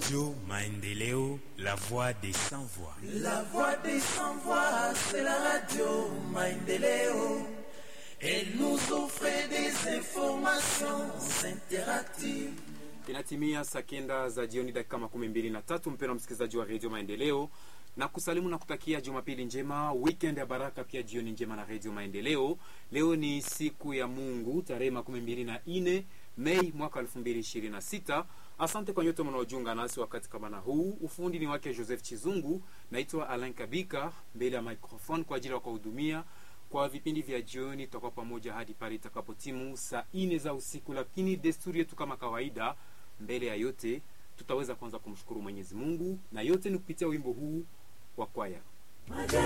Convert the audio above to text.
Radio Maendeleo, la voix des sans voix. La voix des sans voix, c'est la radio Maendeleo. Elle nous offre des informations interactives. Inatimia saa kenda za jioni dakika makumi mbili na tatu mpendwa msikilizaji wa redio Maendeleo na kusalimu na kutakia Jumapili njema, weekend ya baraka, pia jioni njema na redio Maendeleo. Leo ni siku ya Mungu tarehe makumi mbili na nne Mei mwaka elfu mbili ishirini na sita. Asante kwa nyote mnaojiunga nasi wakati kama na huu. Ufundi ni wake Joseph Chizungu, naitwa Alain Kabika mbele ya microphone kwa ajili ya kuwahudumia kwa vipindi vya jioni. Tutakuwa pamoja hadi pale itakapotimu saa nne za usiku, lakini desturi yetu kama kawaida, mbele ya yote tutaweza kwanza kumshukuru Mwenyezi Mungu na yote ni kupitia wimbo huu wa kwaya.